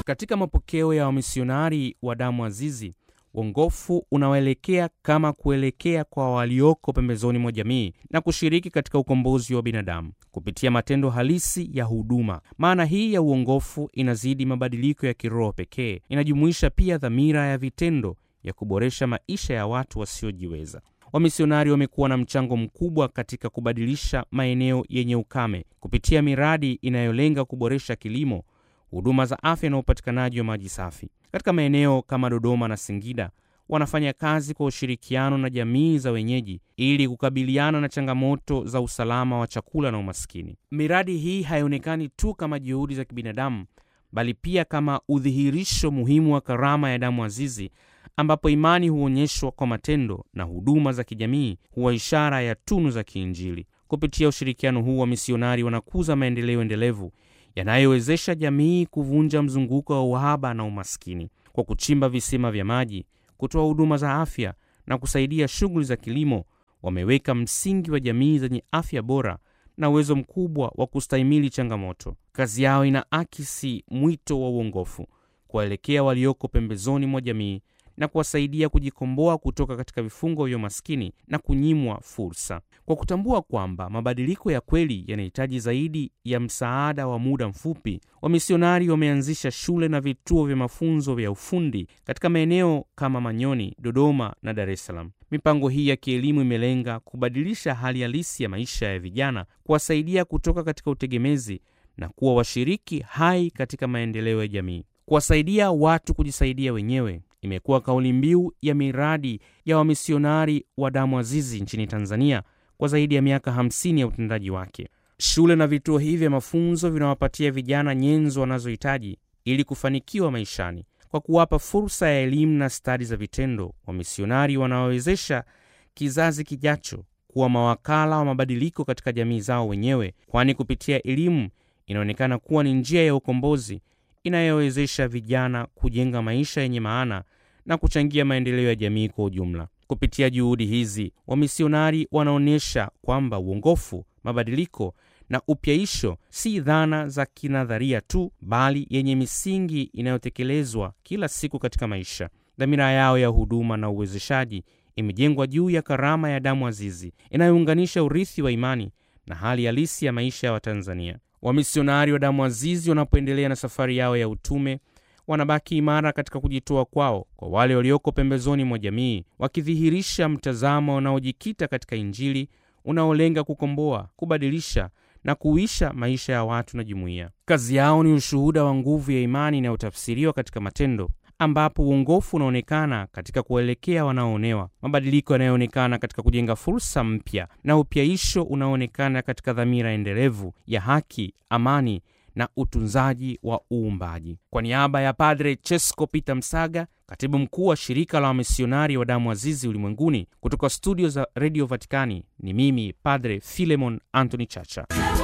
Katika mapokeo ya wamisionari wa damu azizi, uongofu unawaelekea kama kuelekea kwa walioko pembezoni mwa jamii na kushiriki katika ukombozi wa binadamu kupitia matendo halisi ya huduma. Maana hii ya uongofu inazidi mabadiliko ya kiroho pekee, inajumuisha pia dhamira ya vitendo ya kuboresha maisha ya watu wasiojiweza. Wamisionari wamekuwa na mchango mkubwa katika kubadilisha maeneo yenye ukame kupitia miradi inayolenga kuboresha kilimo, huduma za afya na upatikanaji wa maji safi. Katika maeneo kama Dodoma na Singida, wanafanya kazi kwa ushirikiano na jamii za wenyeji ili kukabiliana na changamoto za usalama wa chakula na umaskini. Miradi hii haionekani tu kama juhudi za kibinadamu, bali pia kama udhihirisho muhimu wa karama ya damu azizi ambapo imani huonyeshwa kwa matendo na huduma za kijamii huwa ishara ya tunu za kiinjili. Kupitia ushirikiano huu, wamisionari wanakuza maendeleo endelevu yanayowezesha jamii kuvunja mzunguko wa uhaba na umaskini kwa kuchimba visima vya maji, kutoa huduma za afya na kusaidia shughuli za kilimo. Wameweka msingi wa jamii zenye afya bora na uwezo mkubwa wa kustahimili changamoto. Kazi yao inaakisi mwito wa uongofu kuwaelekea walioko pembezoni mwa jamii na kuwasaidia kujikomboa kutoka katika vifungo vya umaskini na kunyimwa fursa. Kwa kutambua kwamba mabadiliko ya kweli yanahitaji zaidi ya msaada wa muda mfupi, wamisionari wameanzisha shule na vituo vya mafunzo vya ufundi katika maeneo kama Manyoni, Dodoma na Dar es Salaam. Mipango hii ya kielimu imelenga kubadilisha hali halisi ya maisha ya vijana, kuwasaidia kutoka katika utegemezi na kuwa washiriki hai katika maendeleo ya jamii. Kuwasaidia watu kujisaidia wenyewe imekuwa kauli mbiu ya miradi ya wamisionari wa damu azizi nchini Tanzania kwa zaidi ya miaka 50 ya utendaji wake. Shule na vituo hivi vya mafunzo vinawapatia vijana nyenzo wanazohitaji ili kufanikiwa maishani kwa kuwapa fursa ya elimu na stadi za vitendo. Wamisionari wanawawezesha kizazi kijacho kuwa mawakala wa mabadiliko katika jamii zao wenyewe, kwani kupitia elimu inaonekana kuwa ni njia ya ukombozi inayowezesha vijana kujenga maisha yenye maana na kuchangia maendeleo ya jamii kwa ujumla. Kupitia juhudi hizi, wamisionari wanaonyesha kwamba uongofu, mabadiliko na upyaisho si dhana za kinadharia tu, bali yenye misingi inayotekelezwa kila siku katika maisha. Dhamira yao ya huduma na uwezeshaji imejengwa juu ya karama ya damu azizi inayounganisha urithi wa imani na hali halisi ya maisha ya Watanzania. Wamisionari wa damu azizi wanapoendelea na safari yao ya utume, wanabaki imara katika kujitoa kwao kwa wale walioko pembezoni mwa jamii, wakidhihirisha mtazamo unaojikita katika Injili unaolenga kukomboa, kubadilisha na kuisha maisha ya watu na jumuiya. Kazi yao ni ushuhuda wa nguvu ya imani inayotafsiriwa katika matendo, ambapo uongofu unaonekana katika kuelekea wanaoonewa, mabadiliko yanayoonekana katika kujenga fursa mpya, na upyaisho unaoonekana katika dhamira endelevu ya haki, amani na utunzaji wa uumbaji. Kwa niaba ya Padre Chesko Peter Msaga, katibu mkuu wa shirika la wamisionari wa damu azizi ulimwenguni, kutoka studio za redio Vatikani, ni mimi Padre Filemon Anthony Chacha.